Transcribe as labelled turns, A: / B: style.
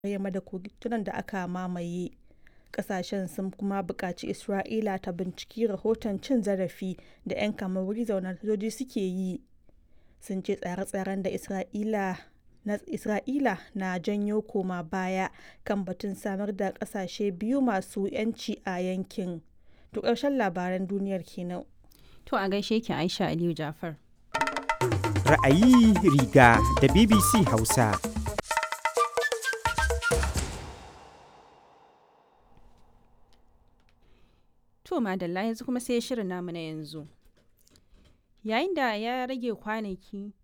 A: yamma da kogin da aka mamaye. Ƙasashen sun kuma buƙaci Isra'ila ta binciki rahoton cin zarafi da 'yan kama wuri zauna sojoji suke yi. Sun ce tsare-tsaren da Isra'ila na Isra'ila na janyo koma baya kan batun samar da ƙasashe biyu masu 'yanci a yankin. To ƙarshen labaran duniyar kenan.
B: To a gaishe ki Aisha Aliyu Jafar.
C: Ra'ayi riga da BBC Hausa.
B: To madalla yanzu kuma sai shirin namu na yanzu. Yayin da ya rage kwanaki